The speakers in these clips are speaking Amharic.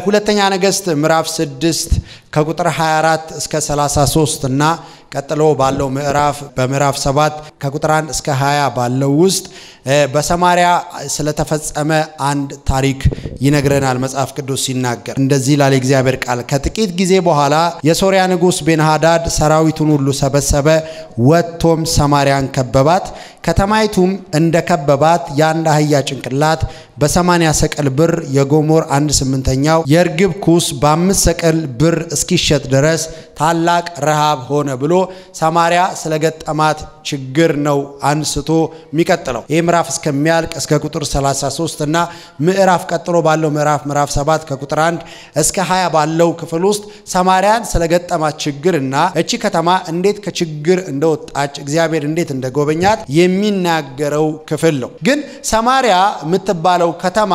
ሁለተኛ ነገሥት ምዕራፍ 6 ከቁጥር 24 እስከ 33 እና ቀጥሎ ባለው ምዕራፍ በምዕራፍ 7 ከቁጥር 1 እስከ 20 ባለው ውስጥ በሰማሪያ ስለተፈጸመ አንድ ታሪክ ይነግረናል። መጽሐፍ ቅዱስ ሲናገር እንደዚህ ላለ እግዚአብሔር ቃል ከጥቂት ጊዜ በኋላ የሶርያ ንጉሥ ቤንሃዳድ ሰራዊቱን ሁሉ ሰበሰበ፣ ወጥቶም ሰማሪያን ከበባት። ከተማይቱም እንደ ከበባት የአንድ አህያ ጭንቅላት በሰማንያ ሰቀል ብር የጎሞር አንድ ስምንተኛው የእርግብ ኩስ በአምስት ሰቀል ብር እስኪሸጥ ድረስ ታላቅ ረሃብ ሆነ ብሎ ሰማሪያ ስለገጠማት ችግር ነው አንስቶ የሚቀጥለው። ይህ ምዕራፍ እስከሚያልቅ እስከ ቁጥር 33 እና ምዕራፍ ቀጥሎ ባለው ምዕራፍ ምዕራፍ 7 ከቁጥር 1 እስከ 20 ባለው ክፍል ውስጥ ሰማሪያን ስለገጠማት ችግር እና እቺ ከተማ እንዴት ከችግር እንደወጣች እግዚአብሔር እንዴት እንደጎበኛት የሚናገረው ክፍል ነው። ግን ሰማሪያ የምትባለው ከተማ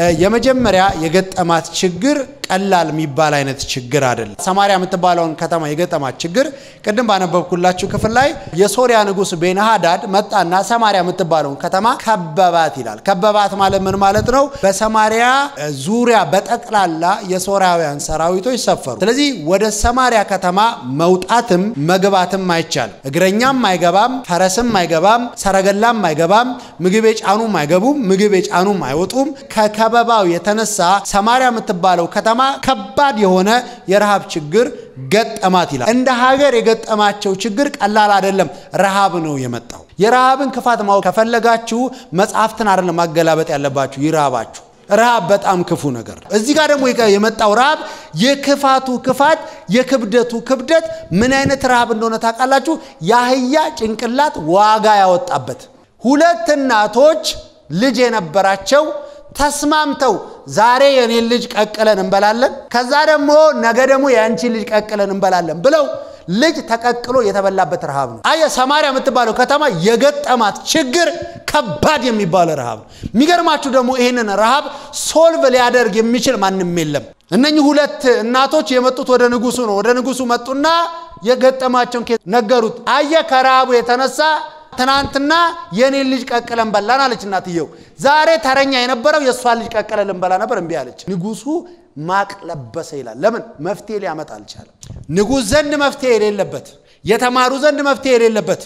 የመጀመሪያ የገጠማት ችግር ቀላል የሚባል አይነት ችግር አይደለም። ሰማሪያ የምትባለውን ከተማ የገጠማት ችግር ቅድም ባነበብኩላችሁ ክፍል ላይ የሶሪያ ንጉሥ ቤንሃዳድ መጣና ሰማሪያ የምትባለውን ከተማ ከበባት ይላል። ከበባት ማለት ምን ማለት ነው? በሰማሪያ ዙሪያ በጠቅላላ የሶሪያውያን ሰራዊቶች ሰፈሩ። ስለዚህ ወደ ሰማሪያ ከተማ መውጣትም መግባትም አይቻልም። እግረኛም አይገባም፣ ፈረስም አይገባም፣ ሰረገላም አይገባም፣ ምግብ የጫኑም አይገቡም፣ ምግብ የጫኑም አይወጡም። ከከበባው የተነሳ ሰማሪያ የምትባለው ከተማ ከባድ የሆነ የረሃብ ችግር ገጠማት ይላል። እንደ ሀገር የገጠማቸው ችግር ቀላል አይደለም። ረሃብ ነው የመጣው። የረሃብን ክፋት ማወቅ ከፈለጋችሁ መጽሐፍትን አይደለም ማገላበጥ ያለባችሁ፣ ይራባችሁ። ረሃብ በጣም ክፉ ነገር ነው። እዚህ ጋር ደግሞ የመጣው ረሃብ የክፋቱ ክፋት የክብደቱ ክብደት ምን አይነት ረሃብ እንደሆነ ታውቃላችሁ? የአህያ ጭንቅላት ዋጋ ያወጣበት ሁለት እናቶች ልጅ የነበራቸው ተስማምተው ዛሬ የኔን ልጅ ቀቅለን እንበላለን፣ ከዛ ደግሞ ነገ ደግሞ የአንቺን ልጅ ቀቅለን እንበላለን ብለው ልጅ ተቀቅሎ የተበላበት ረሃብ ነው። አየ ሰማሪያ የምትባለው ከተማ የገጠማት ችግር ከባድ የሚባለ ረሃብ ነው። የሚገርማችሁ ደግሞ ይህንን ረሃብ ሶልቭ ሊያደርግ የሚችል ማንም የለም። እነኚህ ሁለት እናቶች የመጡት ወደ ንጉሱ ነው። ወደ ንጉሱ መጡና የገጠማቸውን ነገሩት። አየ ከረሃቡ የተነሳ ትናንትና የኔን ልጅ ቀቅለን በላን አለች እናትየው። ዛሬ ተረኛ የነበረው የእሷን ልጅ ቀቅለን ልንበላ ነበር፣ እምቢ አለች። ንጉሱ ማቅ ለበሰ ይላል። ለምን? መፍትሄ ሊያመጣ አልቻለም። ንጉሥ ዘንድ መፍትሄ የሌለበት፣ የተማሩ ዘንድ መፍትሄ የሌለበት፣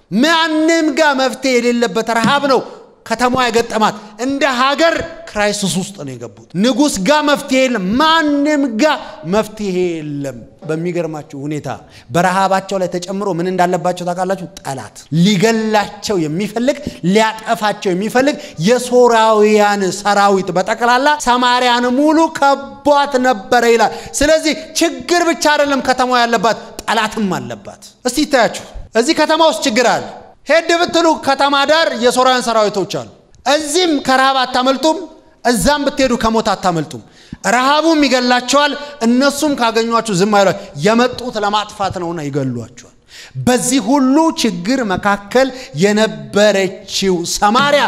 ማንም ጋር መፍትሄ የሌለበት ረሃብ ነው ከተማዋ የገጠማት። እንደ ሀገር ክራይሲስ ውስጥ ነው የገቡት። ንጉሥ ጋር መፍትሄ የለም፣ ማንም ጋር መፍትሄ የለም። በሚገርማችሁ ሁኔታ በረሃባቸው ላይ ተጨምሮ ምን እንዳለባቸው ታውቃላችሁ? ጠላት ሊገላቸው የሚፈልግ ሊያጠፋቸው የሚፈልግ የሶርያውያን ሰራዊት በጠቅላላ ሰማርያን ሙሉ ከቧት ነበረ ይላል። ስለዚህ ችግር ብቻ አይደለም ከተማዋ ያለባት፣ ጠላትም አለባት። እስቲ ይታያችሁ፣ እዚህ ከተማ ውስጥ ችግር አለ። ሄድ ብትሉ ከተማ ዳር የሶርያን ሰራዊቶች አሉ። እዚህም ከረሃብ አታመልጡም፣ እዛም ብትሄዱ ከሞት አታመልጡም። ረሃቡም ይገላቸዋል፣ እነሱም ካገኟችሁ ዝም አይሏ። የመጡት ለማጥፋት ነውና ይገሏቸዋል። በዚህ ሁሉ ችግር መካከል የነበረችው ሰማርያ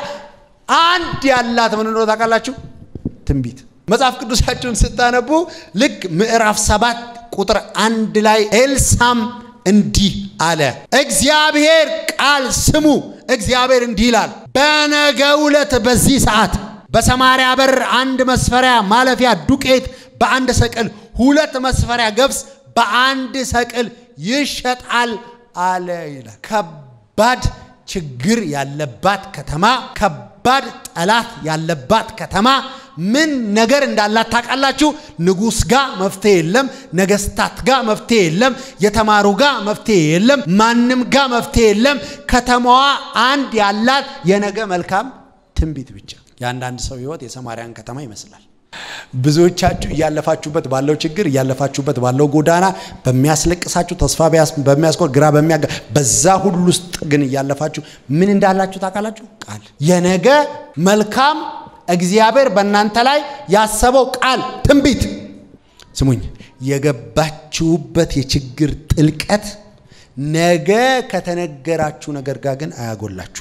አንድ ያላት ምን እንደሆነ ታውቃላችሁ? ትንቢት። መጽሐፍ ቅዱሳችሁን ስታነቡ ልክ ምዕራፍ ሰባት ቁጥር አንድ ላይ ኤልሳም እንዲህ አለ፣ እግዚአብሔር ቃል ስሙ። እግዚአብሔር እንዲህ ይላል፣ በነገው ዕለት በዚህ ሰዓት በሰማርያ በር አንድ መስፈሪያ ማለፊያ ዱቄት በአንድ ሰቅል፣ ሁለት መስፈሪያ ገብስ በአንድ ሰቅል ይሸጣል አለ ይላል። ከባድ ችግር ያለባት ከተማ፣ ከባድ ጠላት ያለባት ከተማ ምን ነገር እንዳላት ታውቃላችሁ? ንጉሥ ጋር መፍትሄ የለም። ነገስታት ጋር መፍትሄ የለም። የተማሩ ጋር መፍትሄ የለም። ማንም ጋር መፍትሄ የለም። ከተማዋ አንድ ያላት የነገ መልካም ትንቢት ብቻ። የአንዳንድ ሰው ህይወት የሰማርያን ከተማ ይመስላል። ብዙዎቻችሁ እያለፋችሁበት ባለው ችግር እያለፋችሁበት ባለው ጎዳና በሚያስለቅሳችሁ ተስፋ በሚያስቆር ግራ በሚያጋ በዛ ሁሉ ውስጥ ግን እያለፋችሁ ምን እንዳላችሁ ታውቃላችሁ? ቃል የነገ መልካም እግዚአብሔር በእናንተ ላይ ያሰበው ቃል ትንቢት። ስሙኝ፣ የገባችሁበት የችግር ጥልቀት ነገ ከተነገራችሁ ነገር ጋር ግን አያጎላችሁ።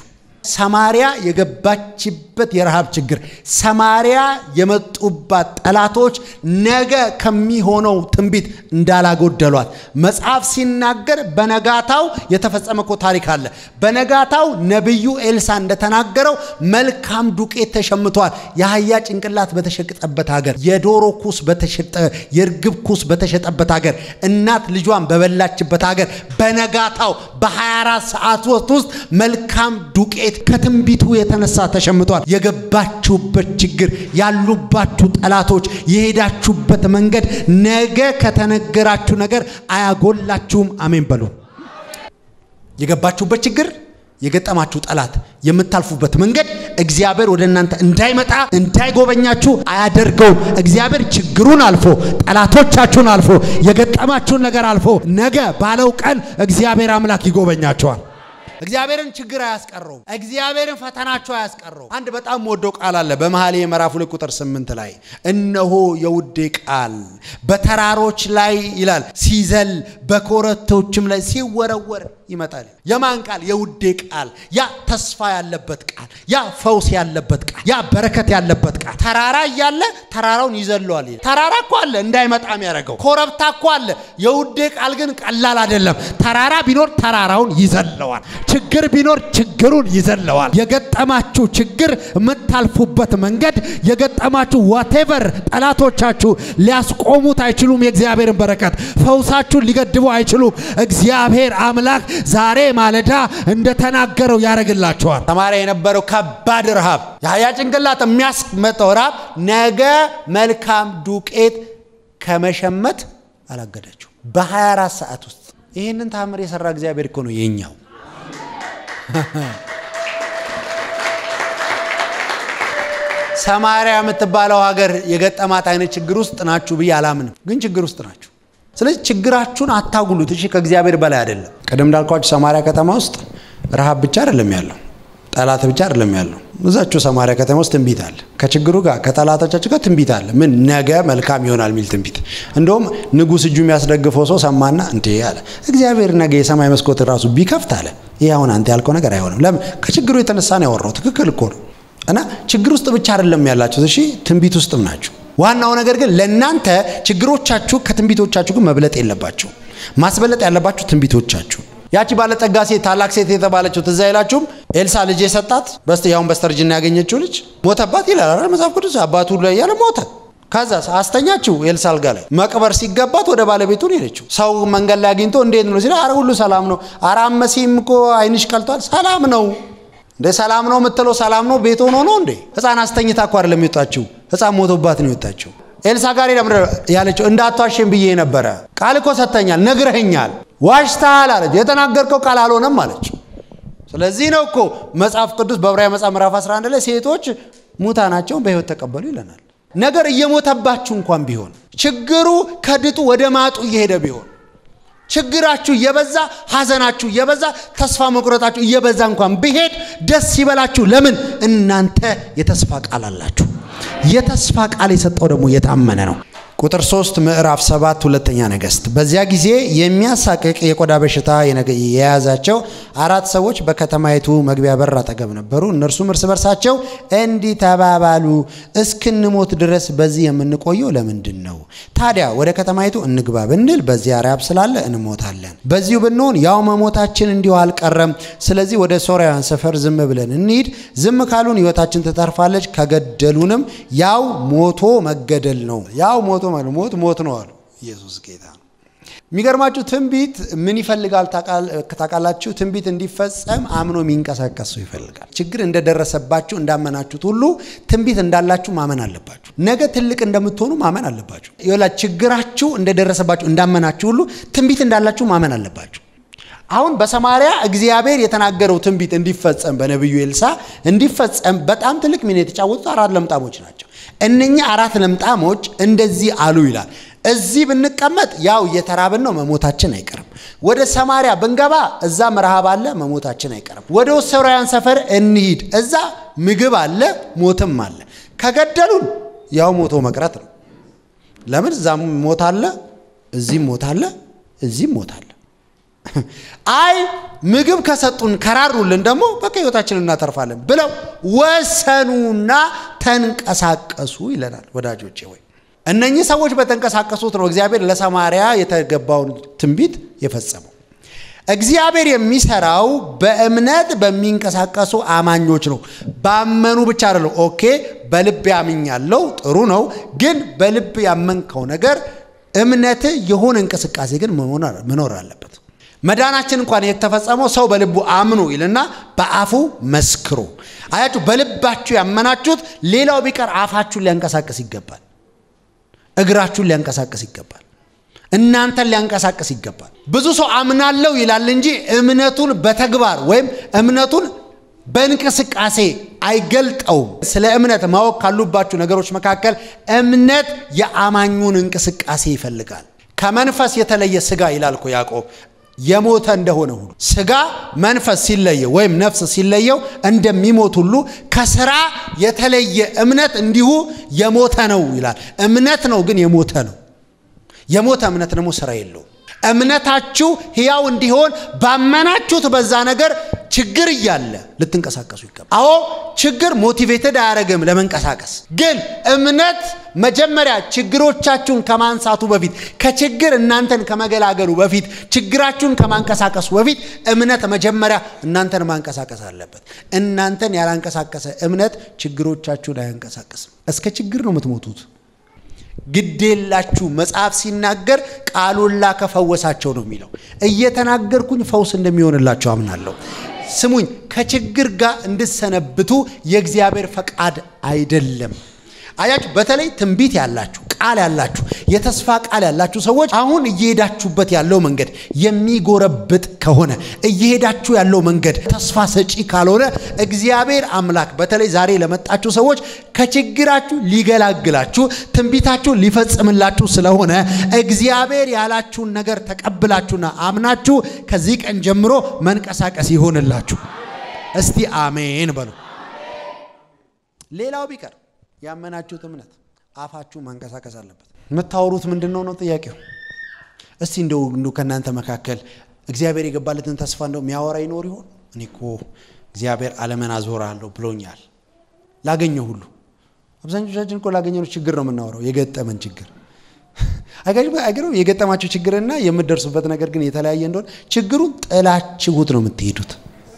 ሰማሪያ የገባችበት የረሃብ ችግር፣ ሰማሪያ የመጡባት ጠላቶች ነገ ከሚሆነው ትንቢት እንዳላጎደሏት መጽሐፍ ሲናገር በነጋታው የተፈጸመ እኮ ታሪክ አለ። በነጋታው ነቢዩ ኤልሳ እንደተናገረው መልካም ዱቄት ተሸምቷል። የአህያ ጭንቅላት በተሸጠበት ሀገር፣ የዶሮ ኩስ በተሸጠ የእርግብ ኩስ በተሸጠበት ሀገር፣ እናት ልጇን በበላችበት ሀገር በነጋታው በ24 ሰዓት ውስጥ መልካም ዱቄት ከትንቢቱ የተነሳ ተሸምቷል። የገባችሁበት ችግር፣ ያሉባችሁ ጠላቶች፣ የሄዳችሁበት መንገድ ነገ ከተነገራችሁ ነገር አያጎላችሁም። አሜን በሉ። የገባችሁበት ችግር የገጠማችሁ ጠላት የምታልፉበት መንገድ እግዚአብሔር ወደ እናንተ እንዳይመጣ እንዳይጎበኛችሁ አያደርገውም። እግዚአብሔር ችግሩን አልፎ ጠላቶቻችሁን አልፎ የገጠማችሁን ነገር አልፎ ነገ ባለው ቀን እግዚአብሔር አምላክ ይጎበኛቸዋል። እግዚአብሔርን ችግር አያስቀረውም። እግዚአብሔርን ፈተናቸው አያስቀረውም። አንድ በጣም ወደው ቃል አለ በመኃልየ ምዕራፍ ሁለት ቁጥር ስምንት ላይ እነሆ የውዴ ቃል በተራሮች ላይ ይላል ሲዘል በኮረብቶችም ላይ ሲወረወር ይመጣል። የማን ቃል? የውዴ ቃል። ያ ተስፋ ያለበት ቃል፣ ያ ፈውስ ያለበት ቃል፣ ያ በረከት ያለበት ቃል። ተራራ እያለ ተራራውን ይዘለዋል። ተራራ እኮ አለ እንዳይመጣ የሚያደርገው ኮረብታ እኮ አለ። የውዴ ቃል ግን ቀላል አይደለም። ተራራ ቢኖር ተራራውን ይዘለዋል። ችግር ቢኖር ችግሩን ይዘለዋል። የገጠማችሁ ችግር የምታልፉበት መንገድ የገጠማችሁ ዋቴቨር ጠላቶቻችሁ ሊያስቆሙት አይችሉም። የእግዚአብሔርን በረከት ፈውሳችሁን ሊገድቡ አይችሉም። እግዚአብሔር አምላክ ዛሬ ማለዳ እንደተናገረው ያደርግላቸዋል። ሰማርያ የነበረው ከባድ ረሃብ፣ የአህያ ጭንቅላት የሚያስመጣው ረሃብ ነገ መልካም ዱቄት ከመሸመት አላገዳችሁ። በ24 ሰዓት ውስጥ ይህንን ታምር የሰራ እግዚአብሔር እኮ ነው የኛው። ሰማርያ የምትባለው ሀገር የገጠማት አይነት ችግር ውስጥ ናችሁ ብዬ አላምንም፣ ግን ችግር ውስጥ ናችሁ። ስለዚህ ችግራችሁን አታጉሉት። እሺ፣ ከእግዚአብሔር በላይ አይደለም። ቅድም እንዳልኳችሁ ሰማርያ ከተማ ውስጥ ረሃብ ብቻ አይደለም ያለው፣ ጠላት ብቻ አይደለም ያለው። እዛችሁ ሰማርያ ከተማ ውስጥ ትንቢት አለ። ከችግሩ ጋር ከጠላቶቻችሁ ጋር ትንቢት አለ። ምን ነገ መልካም ይሆናል የሚል ትንቢት። እንደውም ንጉሥ እጁ የሚያስደግፈው ሰው ሰማና እንዴ አለ፣ እግዚአብሔር ነገ የሰማይ መስኮት ራሱ ቢከፍት አለ፣ ይህ አሁን አንተ ያልከው ነገር አይሆንም። ለምን? ከችግሩ የተነሳ ነው ያወራው። ትክክል እኮ ነው። እና ችግር ውስጥ ብቻ አይደለም ያላችሁት፣ እሺ ትንቢት ውስጥም ናችሁ። ዋናው ነገር ግን ለእናንተ ችግሮቻችሁ ከትንቢቶቻችሁ ግን መብለጥ የለባችሁ። ማስበለጥ ያለባችሁ ትንቢቶቻችሁ። ያቺ ባለጠጋ ሴት ታላቅ ሴት የተባለችው ትዝ አይላችሁም? ኤልሳ ልጅ የሰጣት በስተ ያሁን በስተርጅና ያገኘችው ልጅ ሞተባት ይላል አይደል መጽሐፍ ቅዱስ። አባቱ ላይ ያለ ሞተ። ከዛ አስተኛችው ኤልሳ አልጋ ላይ መቅበር ሲገባት ወደ ባለቤቱ ነው ሄደችው። ሰው መንገድ ላይ አግኝቶ እንዴት ነው ሲል፣ አረ ሁሉ ሰላም ነው። አረ መሲም እኮ አይንሽ ቀልቷል። ሰላም ነው እንደ ሰላም ነው የምትለው ሰላም ነው ቤት ሆኖ ነው እንዴ? ህፃን አስተኝታ እኮ አይደለም የወጣችው፣ ህፃን ሞቶባት ነው የወጣችው። ኤልሳ ጋር ሄዳ ያለችው እንዳትዋሽን ብዬ ነበረ፣ ቃል እኮ ሰጥተኛል፣ ነግረኸኛል፣ ዋሽተሃል አለች። የተናገርከው ቃል አልሆነም አለች። ስለዚህ ነው እኮ መጽሐፍ ቅዱስ በዕብራውያን መጽሐፍ ምዕራፍ 11 ላይ ሴቶች ሙታናቸውን በህይወት ተቀበሉ ይለናል። ነገር እየሞተባችሁ እንኳን ቢሆን ችግሩ ከድጡ ወደ ማጡ እየሄደ ቢሆን ችግራችሁ እየበዛ ሐዘናችሁ እየበዛ ተስፋ መቁረጣችሁ እየበዛ እንኳን ቢሄድ ደስ ይበላችሁ። ለምን? እናንተ የተስፋ ቃል አላችሁ። የተስፋ ቃል የሰጠው ደግሞ የታመነ ነው። ቁጥር 3 ምዕራፍ 7 ሁለተኛ ነገሥት። በዚያ ጊዜ የሚያሳቅቅ የቆዳ በሽታ የያዛቸው አራት ሰዎች በከተማይቱ መግቢያ በር አጠገብ ነበሩ። እነርሱም እርስ በርሳቸው እንዲህ ተባባሉ፣ እስክንሞት ድረስ በዚህ የምንቆየው ለምንድን ነው? ታዲያ ወደ ከተማይቱ እንግባ ብንል በዚያ ራብ ስላለ እንሞታለን። በዚሁ ብንሆን ያው መሞታችን እንዲሁ አልቀረም። ስለዚህ ወደ ሶርያውያን ሰፈር ዝም ብለን እንሂድ። ዝም ካሉን ሕይወታችን ትተርፋለች፣ ከገደሉንም ያው ሞቶ መገደል ነው። ያው ሞቶ ሞት ሞት ነው አሉ። ኢየሱስ ጌታ ነው። የሚገርማችሁ ትንቢት ምን ይፈልጋል ታውቃላችሁ? ትንቢት እንዲፈጸም አምኖ የሚንቀሳቀስ ሰው ይፈልጋል። ችግር እንደደረሰባችሁ እንዳመናችሁት ሁሉ ትንቢት እንዳላችሁ ማመን አለባችሁ። ነገ ትልቅ እንደምትሆኑ ማመን አለባችሁ። ይላ ችግራችሁ እንደደረሰባችሁ እንዳመናችሁ ሁሉ ትንቢት እንዳላችሁ ማመን አለባችሁ። አሁን በሰማሪያ እግዚአብሔር የተናገረው ትንቢት እንዲፈጸም በነቢዩ ኤልሳ እንዲፈጸም በጣም ትልቅ ሚና የተጫወቱት አራት ለምጣሞች ናቸው። እነኛ አራት ለምጣሞች እንደዚህ አሉ ይላል። እዚህ ብንቀመጥ ያው እየተራብን ነው፣ መሞታችን አይቀርም። ወደ ሰማሪያ ብንገባ እዛም ረሃብ አለ፣ መሞታችን አይቀርም። ወደ ሶርያውያን ሰፈር እንሂድ፣ እዛ ምግብ አለ፣ ሞትም አለ። ከገደሉን ያው ሞቶ መቅረት ነው። ለምን? እዛም ሞት አለ፣ እዚህም ሞት አለ፣ እዚህም ሞት አለ። አይ ምግብ ከሰጡን ከራሩልን ደግሞ በቃ ህይወታችንን እናተርፋለን ብለው ወሰኑና ተንቀሳቀሱ ይለናል። ወዳጆቼ ወይ እነኚህ ሰዎች በተንቀሳቀሱት ነው እግዚአብሔር ለሰማርያ የተገባውን ትንቢት የፈጸመው። እግዚአብሔር የሚሰራው በእምነት በሚንቀሳቀሱ አማኞች ነው። ባመኑ ብቻ አይደለም። ኦኬ በልብ ያምኛለው ጥሩ ነው፣ ግን በልብ ያመንከው ነገር እምነት የሆነ እንቅስቃሴ ግን መኖር አለበት። መዳናችን እንኳን የተፈጸመው ሰው በልቡ አምኖ ይልና በአፉ መስክሮ። አያችሁ፣ በልባችሁ ያመናችሁት ሌላው ቢቀር አፋችሁን ሊያንቀሳቅስ ይገባል። እግራችሁን ሊያንቀሳቅስ ይገባል። እናንተን ሊያንቀሳቅስ ይገባል። ብዙ ሰው አምናለው ይላል እንጂ እምነቱን በተግባር ወይም እምነቱን በእንቅስቃሴ አይገልጠውም። ስለ እምነት ማወቅ ካሉባችሁ ነገሮች መካከል እምነት የአማኙን እንቅስቃሴ ይፈልጋል። ከመንፈስ የተለየ ስጋ ይላል እኮ ያዕቆብ የሞተ እንደሆነ ሁሉ ስጋ መንፈስ ሲለየው ወይም ነፍስ ሲለየው እንደሚሞት ሁሉ ከስራ የተለየ እምነት እንዲሁ የሞተ ነው ይላል። እምነት ነው ግን የሞተ ነው። የሞተ እምነት ደግሞ ስራ የለውም። እምነታችሁ ሕያው እንዲሆን ባመናችሁት በዛ ነገር ችግር እያለ ልትንቀሳቀሱ ይገባል። አዎ ችግር ሞቲቬትድ አያደርግም ለመንቀሳቀስ። ግን እምነት መጀመሪያ ችግሮቻችሁን ከማንሳቱ በፊት ከችግር እናንተን ከመገላገሉ በፊት ችግራችሁን ከማንቀሳቀሱ በፊት እምነት መጀመሪያ እናንተን ማንቀሳቀስ አለበት። እናንተን ያላንቀሳቀሰ እምነት ችግሮቻችሁን አያንቀሳቀስም። እስከ ችግር ነው የምትሞቱት። ግዴላችሁ መጽሐፍ ሲናገር ቃሉን ላከ ፈወሳቸው ነው የሚለው። እየተናገርኩኝ ፈውስ እንደሚሆንላቸው አምናለሁ። ስሙኝ፣ ከችግር ጋር እንድሰነብቱ የእግዚአብሔር ፈቃድ አይደለም። አያችሁ፣ በተለይ ትንቢት ያላችሁ ቃል ያላችሁ የተስፋ ቃል ያላችሁ ሰዎች አሁን እየሄዳችሁበት ያለው መንገድ የሚጎረብጥ ከሆነ እየሄዳችሁ ያለው መንገድ ተስፋ ሰጪ ካልሆነ እግዚአብሔር አምላክ በተለይ ዛሬ ለመጣችሁ ሰዎች ከችግራችሁ ሊገላግላችሁ ትንቢታችሁ ሊፈጽምላችሁ ስለሆነ እግዚአብሔር ያላችሁን ነገር ተቀብላችሁና አምናችሁ ከዚህ ቀን ጀምሮ መንቀሳቀስ ይሆንላችሁ። እስቲ አሜን በሉ። ሌላው ቢቀር ያመናችሁት እምነት አፋችሁ ማንቀሳቀስ አለበት። የምታወሩት ምንድን ነው ነው ጥያቄው። እስቲ እንደው እንደው ከእናንተ መካከል እግዚአብሔር የገባለትን ተስፋ እንደው የሚያወራ ይኖር ይሆን? እኔ እኮ እግዚአብሔር ዓለምን አዞራለሁ ብሎኛል ላገኘው ሁሉ። አብዛኞቻችን እኮ ላገኘነው ችግር ነው የምናወራው፣ የገጠመን ችግር አይገርም። የገጠማችሁ ችግርና የምትደርሱበት ነገር ግን የተለያየ እንደሆነ ችግሩን ጥላችሁት ነው የምትሄዱት።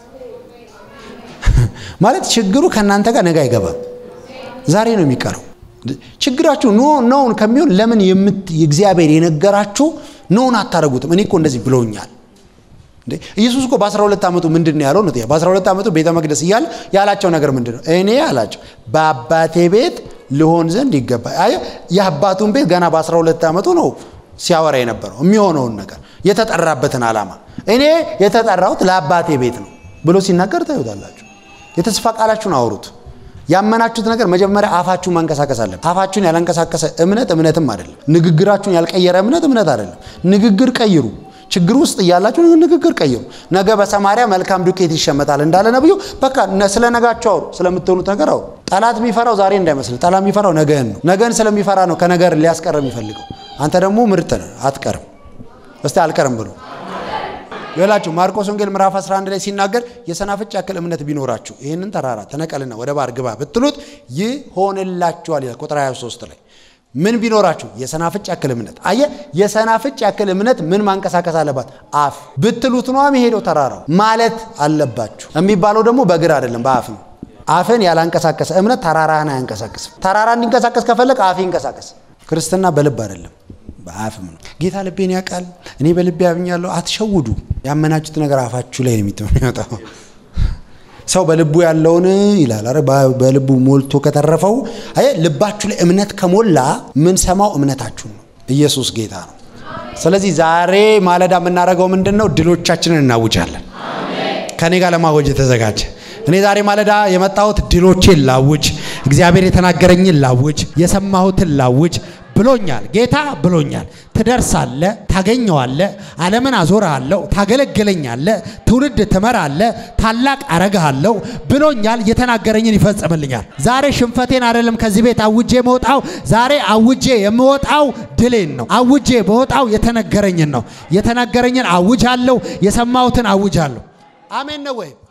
ማለት ችግሩ ከእናንተ ጋር ነገ አይገባም፣ ዛሬ ነው የሚቀረው። ችግራችሁ ኖ ነውን ከሚሆን ለምን እግዚአብሔር የነገራችሁ ነውን አታደርጉትም? እኔ እኮ እንደዚህ ብለውኛል። ኢየሱስ እኮ በ12 ዓመቱ ምንድን ነው ያለው? ነው በ12 ዓመቱ ቤተ መቅደስ እያለ ያላቸው ነገር ምንድን ነው? እኔ አላቸው በአባቴ ቤት ልሆን ዘንድ ይገባ። የአባቱን ቤት ገና በ12 ዓመቱ ነው ሲያወራ የነበረው የሚሆነውን ነገር የተጠራበትን ዓላማ እኔ የተጠራሁት ለአባቴ ቤት ነው ብሎ ሲናገር ታዩታላችሁ። የተስፋ ቃላችሁን አውሩት። ያመናችሁት ነገር መጀመሪያ አፋችሁን ማንቀሳቀስ አለበት። አፋችሁን ያላንቀሳቀሰ እምነት እምነትም አይደለም። ንግግራችሁን ያልቀየረ እምነት እምነት አይደለም። ንግግር ቀይሩ። ችግር ውስጥ እያላችሁ ንግግር ቀይሩ። ነገ በሰማሪያ መልካም ዱቄት ይሸመታል እንዳለ ነብዩ። በቃ ስለ ነጋችሁ አውሩ፣ ስለምትሆኑት ነገር አውሩ። ጠላት የሚፈራው ዛሬ እንዳይመስል፣ ጠላት የሚፈራው ነገን ነው። ነገን ስለሚፈራ ነው ከነገር ሊያስቀር የሚፈልገው። አንተ ደግሞ ምርጥ ነህ፣ አትቀርም። እስቲ አልቀርም ብሎ ይላችሁ ማርቆስ ወንጌል ምዕራፍ 11 ላይ ሲናገር የሰናፍጭ ያክል እምነት ቢኖራችሁ ይህንን ተራራ ተነቀልና ወደ ባህር ግባ ብትሉት ይሆንላችኋል ይላል። ቁጥር 23 ላይ ምን ቢኖራችሁ? የሰናፍጭ ያክል እምነት። አየ የሰናፍጭ ያክል እምነት ምን ማንቀሳቀስ አለባት? አፍ ብትሉት ነው የሚሄደው ተራራው ማለት አለባችሁ። የሚባለው ደግሞ በእግር አይደለም በአፍ ነው። አፍን ያላንቀሳቀሰ እምነት ተራራህን አያንቀሳቅስም። ተራራ እንዲንቀሳቀስ ከፈለግ አፍ ይንቀሳቀስ። ክርስትና በልብ አይደለም በአፍም ነው። ጌታ ልቤን ያውቃል፣ እኔ በልቤ ያምኛለሁ። አትሸውዱ። ያመናችሁት ነገር አፋችሁ ላይ ነው የሚመጣው። ሰው በልቡ ያለውን ይላል። ኧረ በልቡ ሞልቶ ከተረፈው አየ ልባችሁ ላይ እምነት ከሞላ ምን ሰማው እምነታችሁን ነው። ኢየሱስ ጌታ ነው። ስለዚህ ዛሬ ማለዳ የምናደርገው ምንድን ነው? ድሎቻችንን እናውጃለን። ከኔ ጋር ለማወጅ የተዘጋጀ እኔ ዛሬ ማለዳ የመጣሁት ድሎቼን ላውጅ፣ እግዚአብሔር የተናገረኝን ላውጅ፣ የሰማሁትን ላውጅ ብሎኛል። ጌታ ብሎኛል። ትደርሳለ፣ ታገኘዋለ፣ ዓለምን አዞርሃለሁ፣ ታገለግለኛለ፣ ትውልድ ትመራለ፣ ታላቅ አረግሃለሁ ብሎኛል። የተናገረኝን ይፈጽምልኛል። ዛሬ ሽንፈቴን አይደለም ከዚህ ቤት አውጄ መውጣው። ዛሬ አውጄ የምወጣው ድሌን ነው። አውጄ መውጣው የተነገረኝን ነው። የተነገረኝን አውጃለሁ። የሰማሁትን አውጃለሁ። አሜን ነው ወይ?